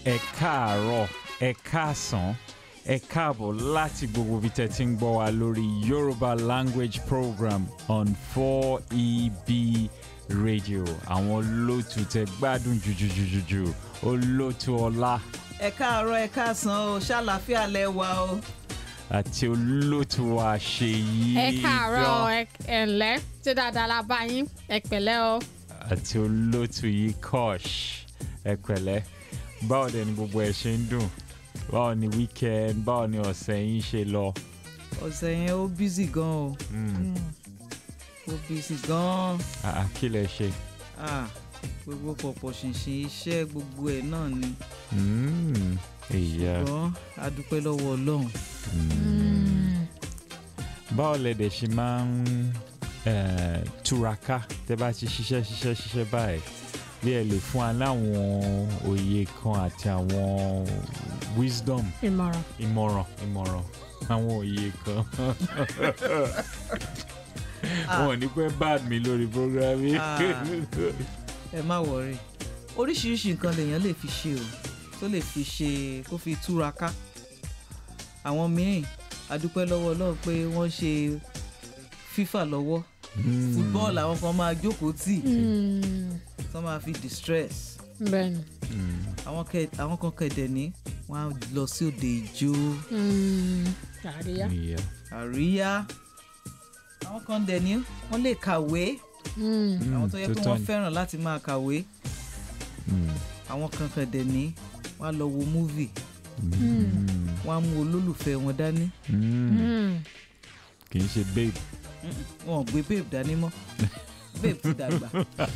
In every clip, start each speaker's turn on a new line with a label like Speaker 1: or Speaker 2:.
Speaker 1: ẹ káàárọ̀ ẹ káàsán ẹ káàbọ̀ láti gbogbo ibi tẹ́ ti ń gbọ́ wa lórí Yoruba language program on 4EB radio àwọn olóòtú tẹ́ gbádùn jùjùjùjù olóòtú ọlá
Speaker 2: ẹ káàárọ̀ ẹ káàsán o ṣàlàáfíà lẹ wà o.
Speaker 1: àti olóòtú wa Ṣèyí
Speaker 3: ẹ káàárọ̀
Speaker 1: Gan-
Speaker 3: ẹ ẹ ǹlẹ́ ṣé dáadáa la bá yín ẹ pẹ̀lẹ́ o.
Speaker 1: àti olóòtú yìí Kosh ẹ pẹ̀lẹ́ báwo dẹ̀ ni gbogbo ẹ̀ ṣe ń dùn báwo ni weekend báwo ni ọ̀sẹ̀ yín ṣe lọ.
Speaker 2: ọ̀sẹ̀ yẹn ó bísí gan o
Speaker 1: Mm.
Speaker 2: ó bísí gan
Speaker 1: Ah, kí lẹ ṣe.
Speaker 2: ah gbogbo pọ̀pọ̀ ṣìnṣìn iṣẹ́ gbogbo ẹ̀ náà ni
Speaker 1: Mm, ìyá
Speaker 2: ṣùgbọ́n a dúpẹ́ lọ́wọ́ Ọlọ́run.
Speaker 1: báwo lẹ dẹ̀ ṣe máa ń eh, túraká tẹ́ bá ti ṣiṣẹ́ ṣiṣẹ́ ṣiṣẹ́ báyìí bí ẹ lè fún wa láwọn òye kan àti àwọn wisdom
Speaker 3: ìmọ̀ràn.
Speaker 1: ìmọ̀ràn ìmọ̀ràn àwọn òye kan wọn ò ní pẹ́ bad mi lórí program yìí.
Speaker 2: Ah. ẹ má wọrí oríṣiríṣi nǹkan lèèyàn lè fi ṣe o tó lè fi ṣe kó fi túraká àwọn míì a dúpẹ́ lọ́wọ́ Ọlọ́run pé wọ́n ṣe fífà lọ́wọ́
Speaker 1: Mm.
Speaker 2: fútbọ́ọ̀lù àwọn kan máa jókòó tì
Speaker 3: Mm,
Speaker 2: tó máa fi distress
Speaker 3: bẹ́ẹ̀ni.
Speaker 1: Mm.
Speaker 2: àwọn kẹ àwọn kan kẹdẹ ní wọn á lọ sí òde ìjó
Speaker 3: Mm, àríyá.
Speaker 1: ìyá
Speaker 2: àríyá àwọn kan dẹ ní wọn lè kàwé
Speaker 3: Mm,
Speaker 2: àwọn tó yẹ pé
Speaker 1: tọ́
Speaker 2: wọn
Speaker 1: ni.
Speaker 2: fẹ́ràn láti máa kàwé
Speaker 1: Mm.
Speaker 2: àwọn kan kẹdẹ ní wọn á lọ wo múvì
Speaker 1: Mm.
Speaker 2: wọn á mú olólùfẹ́ wọn dání
Speaker 1: Mm.
Speaker 3: mm.
Speaker 1: kì í ṣe babe.
Speaker 2: wọn ò gbé babe dání mọ́ babe ti dàgbà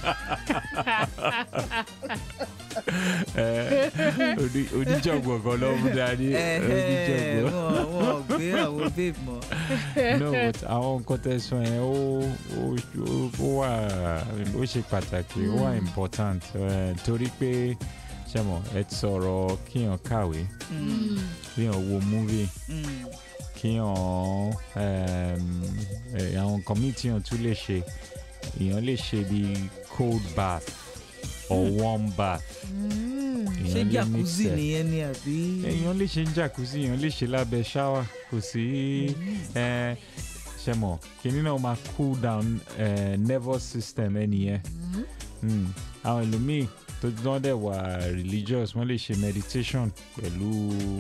Speaker 1: Eh, oní- oníjọ̀gbọ̀n kan ló mú dání
Speaker 2: Ẹhẹ́,
Speaker 1: oníjọ̀gbọ̀n.
Speaker 2: wọn wọn ò gbé àwọn babe mọ́
Speaker 1: no but àwọn nǹkan tẹ́ sọ yẹn ó ó ó- ó wà ó ṣe pàtàkì ó wà important eh, torí pé ṣe mọ̀ ẹ ti sọ̀rọ̀ kíyàn kàwé
Speaker 2: Mm,
Speaker 1: kíyàn wo movie
Speaker 2: mm,
Speaker 1: kíyàn ehm, eh, àwọn nǹkan míì tíyàn tún lè ṣe èèyàn lè ṣe bíi cold bath or warm bath
Speaker 3: Mm,
Speaker 2: ṣé
Speaker 1: èèyàn lè mix
Speaker 2: jacuzzi
Speaker 1: ẹ̀.
Speaker 2: nìyẹn ni àbí
Speaker 1: èèyàn lè ṣe ń jacuzzi èèyàn lè ṣe lábẹ́ ṣáwà kò sí ẹ, ṣe mọ̀ kíní náà máa cool down eh, nervous system ẹnìyẹn Mm. àwọn ẹlòmíì tó dán dẹ̀ wà religious wọ́n lè ṣe meditation pẹ̀lú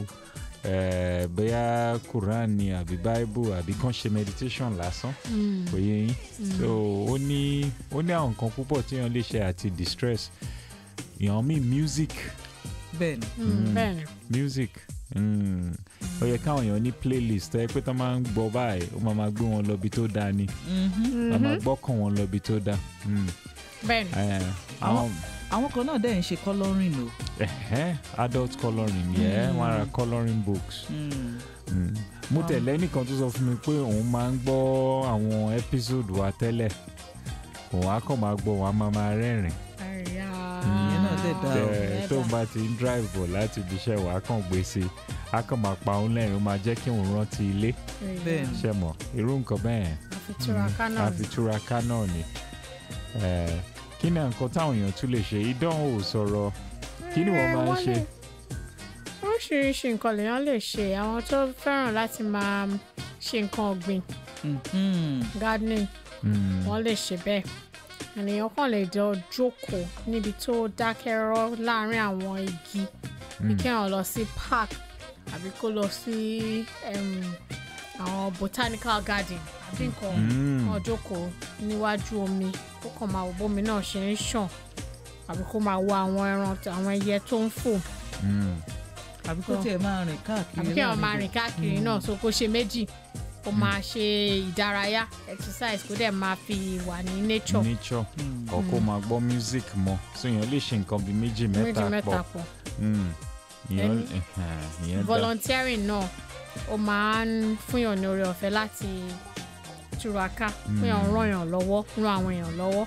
Speaker 1: eh, bóyá Quran ni àbí Bible àbí kàn ṣe meditation lásán
Speaker 3: mm,
Speaker 1: kò yé yín so ó ní ó ní àwọn nǹkan púpọ̀ tí èèyàn lè ṣe àti distress èèyàn míì music
Speaker 2: bẹ́ẹ̀ ni
Speaker 3: mm, bẹ́ẹ̀ni.
Speaker 1: music mm. ó yẹ káwọn èèyàn ní playlist ẹ pé tó máa ń gbọ́ báyìí ó máa máa gbé wọn lọ ibi tó dáa ni
Speaker 2: Mhm.
Speaker 1: ó máa gbọ́kàn wọn lọ ibi tó dáa Mm.
Speaker 3: bẹ́ẹ̀ni.
Speaker 1: Eh, àwọn
Speaker 2: àwọn kan náà dẹ̀ ń ṣe colouring o.
Speaker 1: ẹ̀hẹ́, adult colouring yẹ
Speaker 2: Mm.
Speaker 1: wọn ra colouring books
Speaker 2: Mm.
Speaker 1: Mm. mo
Speaker 2: Wow.
Speaker 1: tẹ̀lé ẹnìkan tó sọ fún mi pé òun máa ń gbọ́ àwọn episode wa tẹ́lẹ̀ òun á kàn máa gbọ́ wọn á máa máa rẹ́rìn
Speaker 3: àríyá.
Speaker 2: Ìyẹn náà dẹ̀ dáa o.
Speaker 1: Tẹ- tó ń bá ti ń drive bọ̀ láti ibi iṣẹ́ wa á kàn gbé sí i á kàn máa pa òun lẹ́rìn ó máa jẹ́ kí òun rántí ilé
Speaker 2: Bẹ́ẹ̀ni.
Speaker 1: ṣe mọ̀ irú nǹkan bẹ́ẹ̀
Speaker 3: àfitúraká náà ni.
Speaker 1: àfitúraká náà ni Eh, kí ni nǹkan táwọn èèyàn tún lè ṣe ìdánwò sọ̀rọ̀ kí ni wọ́n
Speaker 3: Eh,
Speaker 1: máa ń
Speaker 3: wọ́n
Speaker 1: ṣe
Speaker 3: lè- oríṣiríṣi nǹkan lèèyàn lè ṣe àwọn tó fẹ́ràn láti máa ṣe nǹkan ọ̀gbìn
Speaker 2: Mhm.
Speaker 3: gardening
Speaker 1: Mm,
Speaker 3: wọ́n lè ṣe bẹ́ẹ̀ ènìyàn kàn lè jọ jókòó níbi tó dákẹ́ rọ́ láàárín àwọn igi bí
Speaker 1: mm,
Speaker 3: kéèyàn lọ sí park àbí kó lọ sí em, àwọn botanical garden àbí nǹkan
Speaker 1: Mm.
Speaker 3: kan jókòó níwájú omi kó kàn máa wo bómi náà ṣe ń ṣàn àbí kó máa wo àwọn ẹran àwọn ẹyẹ tó ń fò
Speaker 1: mm.
Speaker 2: àbí kó tiẹ̀ máa rìn káàkiri
Speaker 3: àbí kéèyàn
Speaker 2: láàrin
Speaker 3: máa
Speaker 2: ibẹ̀.
Speaker 3: rìn káàkiri náà so kó ṣe méjì kó máa ṣe ìdárayá exercise kó dẹ̀ máa fi wà ní nature
Speaker 1: nature
Speaker 2: Mm.
Speaker 1: or kó máa gbọ́ music mọ́ so èèyàn lè ṣe nǹkan bíi méjì
Speaker 3: méjì
Speaker 1: mẹ́ta
Speaker 3: mẹ́ta
Speaker 1: pọ̀
Speaker 3: pọ̀
Speaker 1: Mm. ìyẹn
Speaker 3: Ẹni-
Speaker 1: ẹ̀hẹ́n, ìyẹn dá
Speaker 3: volunteering náà ó máa ń fúnyàn ní oore ọ̀fẹ́ láti túraká fúnyàn
Speaker 1: Mm.
Speaker 3: ràn yàn lọ́wọ́ ràn àwọn èèyàn lọ́wọ́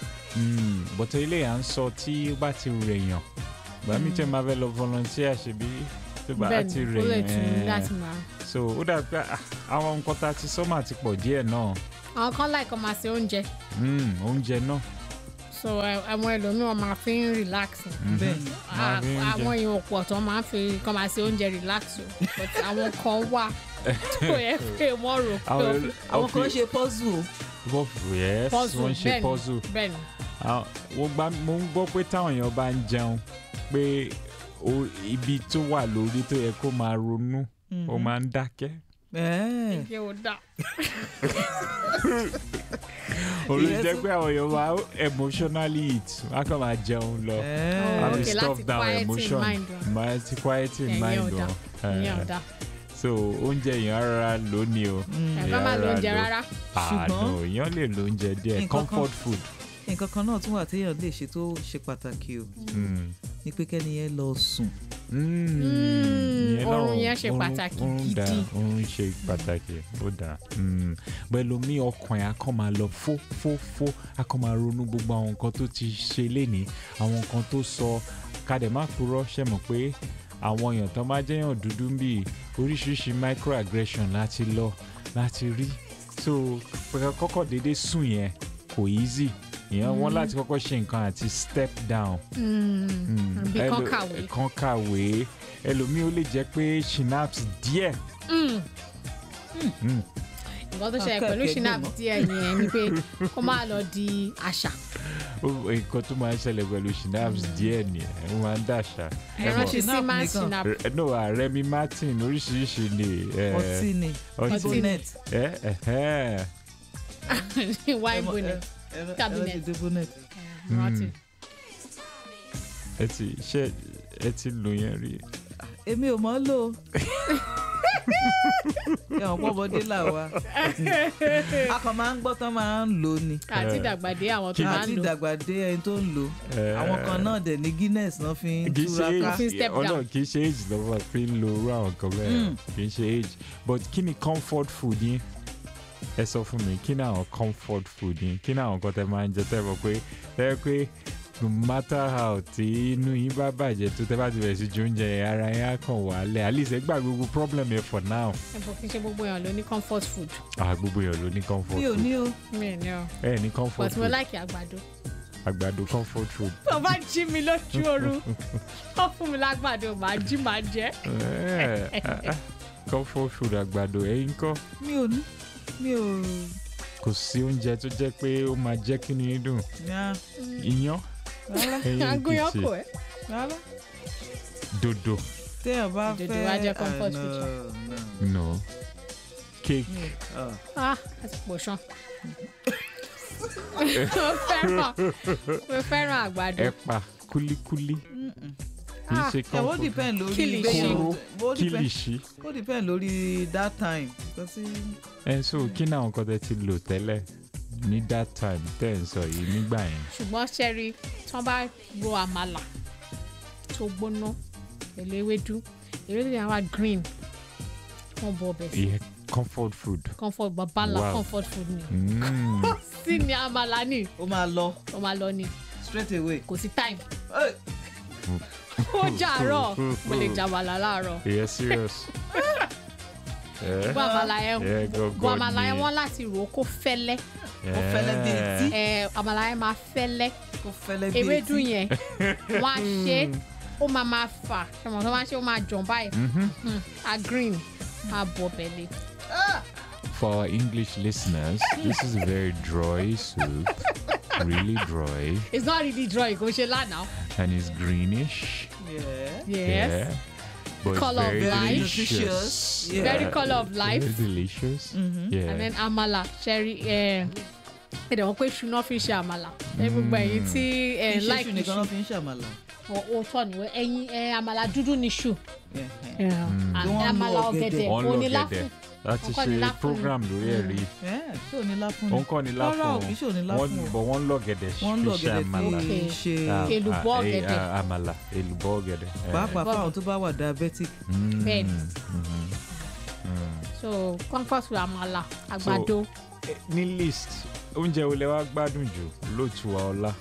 Speaker 1: Mm, bọ̀tọ̀ ilé à ń sọ tí ó bá ti rèèyàn gbà mí tẹ́ máa fẹ́ lọ volunteer ṣebí tó bá
Speaker 3: bẹ́ẹ̀
Speaker 1: ti
Speaker 3: ni ó lè tún
Speaker 1: rèèyàn
Speaker 3: láti máa.
Speaker 1: so ó dàbí pé ah, àwọn nǹkan tá a ti sọ́mà ti pọ̀ díẹ̀ náà
Speaker 3: àwọn kan láìkọ́ máa ṣe oúnjẹ
Speaker 1: Mm, oúnjẹ náà
Speaker 3: so ẹ- àwọn ẹlòmíràn máa fi ń relax ni.
Speaker 2: bẹ́ẹ̀ ni
Speaker 1: Máa fi ń jẹ.
Speaker 3: àwọn èèyàn pọ̀ tó máa ń fi kọ́ máa ṣe oúnjẹ relax o but àwọn kan wà tó yẹ pé wọ́n rò pé ó fi
Speaker 2: àwọn kan ṣe puzzle o
Speaker 1: wọ́n yes
Speaker 3: puzzle
Speaker 1: wọ́n ṣe
Speaker 3: bẹ́ẹ̀
Speaker 1: puzzle
Speaker 3: ni bẹ́ẹ̀ ni
Speaker 1: Ah, mo gbá mo ń gbọ́ pé táwọn èèyàn bá ń jẹun pé o- ibi tó wà lórí tó yẹ kó máa ronú ó máa ń dákẹ́
Speaker 2: Ẹ̀ẹ́.
Speaker 3: ṣé o dá
Speaker 1: olú
Speaker 2: Ìyẹn
Speaker 1: jẹ́
Speaker 2: tún-
Speaker 1: pé àwọn èèyàn máa emotionally eat wọ́n á kàn máa jẹun lọ
Speaker 2: Ẹ̀ẹ́.
Speaker 3: Oh,
Speaker 1: have
Speaker 3: okay,
Speaker 1: to stop
Speaker 3: láti
Speaker 1: down
Speaker 3: quieten
Speaker 1: emotion
Speaker 3: mind wọn.
Speaker 1: máa ti quieten
Speaker 3: Ìyẹn
Speaker 1: mind
Speaker 3: ò dá.
Speaker 1: wọn
Speaker 3: ìyẹn ò
Speaker 1: Eh,
Speaker 3: dá
Speaker 1: so oúnjẹ èèyàn rárá lónìí o
Speaker 3: ẹ bá má lo
Speaker 1: Ìyára
Speaker 3: oúnjẹ
Speaker 1: ló-
Speaker 3: rárá
Speaker 1: ah
Speaker 2: Ṣùgbọ́n-
Speaker 1: no èèyàn lè lo oúnjẹ díẹ̀
Speaker 2: Nǹkan kan-
Speaker 1: comfort food
Speaker 2: nǹkan kan náà tún wà téèyàn lè ṣe tó ṣe pàtàkì o
Speaker 1: Mm.
Speaker 2: ní pé kẹ́ni yẹn lọ sùn
Speaker 1: Mm, ìyẹn
Speaker 3: oorun
Speaker 1: náà-
Speaker 3: yẹn ṣe
Speaker 1: oorun-
Speaker 3: pàtàkì
Speaker 1: oorun dá,
Speaker 3: gidi.
Speaker 1: oorun ṣe pàtàkì ó dáa Mm. pẹ̀lú mi ọkàn ẹ̀ akọ́ máa lọ fó fó fó akọ́ máa ronú gbogbo àwọn nǹkan tó ti ṣe lénìí àwọn nǹkan tó sọ kadẹ̀ má purọ́ ṣe mọ̀ pé àwọn èèyàn tó máa jẹ́yàn dúdú ń bì oríṣiríṣi microaggression láti lọ láti rí so pẹ̀lú kọ́kọ́ déédéé sùn yẹn kò easy ìyẹn wọ́n láti kọ́kọ́ ṣe nǹkan àti step down
Speaker 3: Mm. bí kan
Speaker 1: Ẹlò-
Speaker 3: kàwé
Speaker 1: kan kàwé ẹlòmíì ó lè jẹ́ pé synapse díẹ̀ Mm.
Speaker 3: nǹkan tó ṣẹlẹ̀
Speaker 2: Akẹ́kẹ̀ẹ́
Speaker 3: pẹ̀lú
Speaker 2: gbẹ̀mọ́.
Speaker 3: shinap díẹ̀ yẹn ni pé kó má lọ di àṣà
Speaker 1: Ó- nǹkan tó máa ń ṣẹlẹ̀ pẹ̀lú synapse díẹ̀ nìyẹn ó máa ń dàṣà Ẹ
Speaker 3: ẹran
Speaker 1: mọ̀,
Speaker 3: ṣe sí
Speaker 2: Shinap
Speaker 3: máa ń
Speaker 2: nìkan.
Speaker 3: shinap
Speaker 1: Re- no Remy Martin oríṣiríṣi ni eh,
Speaker 2: ọtí ni
Speaker 1: ọtí
Speaker 2: bonnet
Speaker 1: ẹ ẹhẹ́.
Speaker 3: wine bonnet Cabinet.
Speaker 2: ẹlẹ́dẹ̀dẹ̀ bonnet
Speaker 3: rántí
Speaker 1: ẹ ti ṣe ẹ ti lò yẹn rí
Speaker 2: èmi ò mọ̀ ọ́ lò ó ẹ̀wọ̀n pọ́mọdé là wá a kàn máa ń gbọ́ tán máa ń lò ó ni
Speaker 3: àti
Speaker 1: Eh.
Speaker 3: dàgbàdé àwọn tó
Speaker 1: Kí-
Speaker 3: máa
Speaker 2: àti
Speaker 3: ń lò
Speaker 2: ìdàgbà dé ẹni tó ń lò ó
Speaker 1: Eh,
Speaker 2: àwọn kan náà dẹ̀ ní Guinness náà fi ń
Speaker 1: kì í ṣe
Speaker 2: túraká
Speaker 3: Fi
Speaker 1: age
Speaker 3: step down.
Speaker 1: ọlọ́run kì í ṣe age lọ́wọ́ fi ń lo irú àwọn nǹkan bẹ́ẹ̀
Speaker 2: Mm.
Speaker 1: kì í ṣe age but kí ni comfort food yín ẹ sọ fún mi kí ni àwọn comfort food yín kí ni àwọn nǹkan tẹ máa ń jẹ tẹ mọ̀ pé tẹ pé no matter how tí inú yín bá bàjẹ́ tó tẹ bá ti bẹ̀rẹ̀ sí ju oúnjẹ yẹn ara yín á kàn wálẹ̀ at least ẹ gbà gbogbo problem yẹn for now
Speaker 3: ẹ̀bùn kì í ṣe gbogbo èèyàn ló ní comfort food
Speaker 1: ah gbogbo èèyàn ló ní comfort
Speaker 2: mi ò
Speaker 1: food
Speaker 2: ní o
Speaker 3: mi ò ní ọ
Speaker 1: ẹ ní comfort
Speaker 3: but mo
Speaker 1: food
Speaker 3: like àgbàdo
Speaker 1: àgbàdo comfort food
Speaker 3: tó bá jí mi lójú oorun ó fún mi lágbàdo màá jí màá jẹ
Speaker 1: Eh, ah, ah, comfort food àgbàdo ẹ̀yin kọ́
Speaker 2: mi ò ní mi ò
Speaker 1: kò sí oúnjẹ tó jẹ́ pé ó máa jẹ́ kí ni dùn
Speaker 2: yá
Speaker 1: iyán
Speaker 2: rárá
Speaker 1: ẹyin
Speaker 3: agúnyán
Speaker 1: èkìtì
Speaker 3: kò ẹ
Speaker 2: rárá
Speaker 1: dodo
Speaker 2: téèyàn bá
Speaker 3: Dòdò
Speaker 2: fẹ́
Speaker 3: wá jẹ́ comfort
Speaker 2: ah,
Speaker 3: food.
Speaker 2: no, no.
Speaker 1: no cake
Speaker 2: Mi- ah.
Speaker 3: ah àti pòṣán mo fẹ́ràn mo fẹ́ràn àgbàdo
Speaker 1: ẹ̀pà kúlíkúlí kì í
Speaker 3: Ah,
Speaker 1: ṣe
Speaker 2: ẹ ó
Speaker 1: comfort
Speaker 2: depend lórí
Speaker 3: Kìlìṣí.
Speaker 2: bẹ́ẹ̀
Speaker 1: kóró
Speaker 2: ó depend
Speaker 1: kílìṣí
Speaker 2: ó depend lórí that time nǹkan tí
Speaker 1: ẹ so kí ni àwọn nǹkan tẹ ti lò tẹ́lẹ̀ ní that time tẹ́ ẹ̀ ń sọ yìí nígbà yẹn
Speaker 3: ṣùgbọ́n ṣẹ́rí tí wọ́n bá ro àmàlà tó gbóná pẹ̀lú ewédú ewédú yẹn wá green wọ́n bọ ọbẹ̀ sí
Speaker 1: ìyẹn comfort food
Speaker 3: comfort babala
Speaker 1: Wow.
Speaker 3: comfort food ni
Speaker 1: Mm.
Speaker 3: sí ni àmàlà ni
Speaker 2: ó máa lọ
Speaker 3: ó máa lọ ni
Speaker 2: straight away.
Speaker 3: kò sí time
Speaker 2: Hey!
Speaker 3: ó jàárọ̀ mo lè jàmàlà láàárọ̀
Speaker 1: ìyẹn serious. Eh,
Speaker 3: gbọ́ àmàlà yẹn
Speaker 1: eh,
Speaker 3: gbọ́
Speaker 1: gangan
Speaker 3: àmàlà yẹn
Speaker 1: ni.
Speaker 3: wọ́n láti rò ó kó fẹ́lẹ́
Speaker 2: Ó fẹ́lẹ́ bí
Speaker 1: Eh,
Speaker 2: etí.
Speaker 3: ẹ àmàlà yẹn máa fẹ́lẹ́
Speaker 2: ó fẹ́lẹ́ bí
Speaker 3: ewédú
Speaker 2: etí.
Speaker 3: yẹn wọ́n á ṣe é, ó máa máa fà ṣọmọ tó máa ṣe ó máa jọ̀ báyìí
Speaker 1: mhm.
Speaker 3: Hmm, a green a bọ̀ bẹ̀lẹ̀.
Speaker 1: For our English listeners, this is a very dry soup, really dry,
Speaker 3: it's not really dry kò ṣe lánàá.
Speaker 1: and it's greenish.
Speaker 2: Yeah.
Speaker 3: yes
Speaker 1: Yeah. But
Speaker 3: Colour of
Speaker 1: very
Speaker 3: life.
Speaker 1: delicious.
Speaker 2: Nutritious. Yeah.
Speaker 3: very colour of life
Speaker 1: Very delicious. Yeah.
Speaker 3: and then amala ṣẹ́rí ẹ̀ẹ́dẹ̀ wọ́n pé ṣu náà fi ṣe àmàlà ẹ gbogbo ẹ̀yin tí ẹ̀
Speaker 2: Iṣẹ́
Speaker 3: like
Speaker 2: ṣù nìkan ló fi ń ṣàmàlà.
Speaker 3: òótọ́ ni ẹ̀yin ẹ̀ àmàlà dúdú ni ṣu
Speaker 2: Yeah.
Speaker 3: À-
Speaker 2: Bí wọ́n ń lo
Speaker 3: àmàlà
Speaker 2: ọ̀gẹ̀dẹ̀.
Speaker 3: ọ̀gẹ̀dẹ̀
Speaker 1: Wọ́n lọ
Speaker 3: oníláfún
Speaker 1: gẹ̀dẹ̀ láti
Speaker 3: Wọ́n kọ́ ni
Speaker 1: ṣe
Speaker 3: láfún ni.
Speaker 1: program lórí ẹ̀ rí.
Speaker 2: Yeah, ṣé ò ní láfún ni?
Speaker 1: Òun kọ́ ni láfún.
Speaker 2: Rárá o, kì í ṣe ò ní láfún
Speaker 1: Wọ́n
Speaker 2: o.
Speaker 1: bọ̀ wọ́n lọ gẹ̀dẹ̀
Speaker 2: Wọ́n ń lo
Speaker 1: fi ṣe
Speaker 2: ọ̀gẹ̀dẹ̀
Speaker 1: àmàlà.
Speaker 2: fi
Speaker 3: Okay.
Speaker 2: ṣe
Speaker 1: Ah,
Speaker 3: Èlùbọ́
Speaker 1: ah, eh,
Speaker 3: ọ̀gẹ̀dẹ̀.
Speaker 1: ah, Àmàlà, èlùbọ́ ọ̀gẹ̀dẹ̀. eh.
Speaker 2: pàápàá fáwọn tó bá wà diabetic.
Speaker 1: Mm,
Speaker 3: Bẹ́ẹ̀ni.
Speaker 1: mhm. Mm.
Speaker 3: so comfort food àmàlà àgbàdo
Speaker 1: Eh, ní list oúnjẹ wo lẹ wá gbádùn jù lóòtú wa ọlá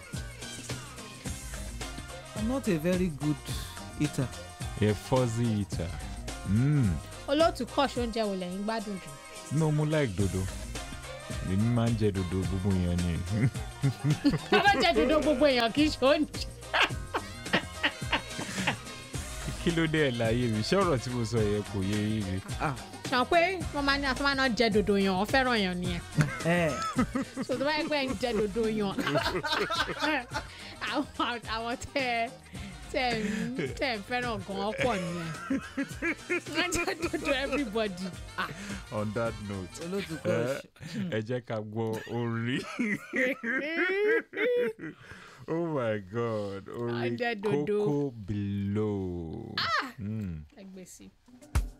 Speaker 2: I'm not a very good eater.
Speaker 1: ẹ fuzzy eater mm.
Speaker 3: olóòtú kọ́ọ̀ṣì oúnjẹ wo lẹ́yìn gbádùn jù
Speaker 1: no mo like dodo èmi máa ń jẹ dòdò gbogbo èèyàn ni
Speaker 3: tábà jẹ dodo gbogbo èèyàn kì í ṣe oúnjẹ.
Speaker 1: kí ló dé ẹ̀ láyé mi ṣé ọ̀rọ̀ tí mo sọ yẹn kò yé yín ni
Speaker 2: Ah,
Speaker 3: sọ pé wọ́n máa ní àtúmọ̀ náà jẹ dodo yàn wọ́n fẹ́ràn yàn nìyẹn.
Speaker 2: ẹ
Speaker 3: so tó bá yẹ pé ẹ ń jẹ dodo yàn àwọn àwọn tẹ tẹ ń tẹ ń fẹ́ràn gan pọ̀ nìyẹn. wọ́n jẹ dodo everybody. Ah,
Speaker 1: on that note
Speaker 2: olóòtú
Speaker 1: ẹ
Speaker 2: kọ́
Speaker 1: ẹ jẹ́ ká gbọ́ orin oh my god orin
Speaker 3: Ọjẹ́ dodo.
Speaker 1: kókó below. Mm.
Speaker 3: ẹ gbé sí i.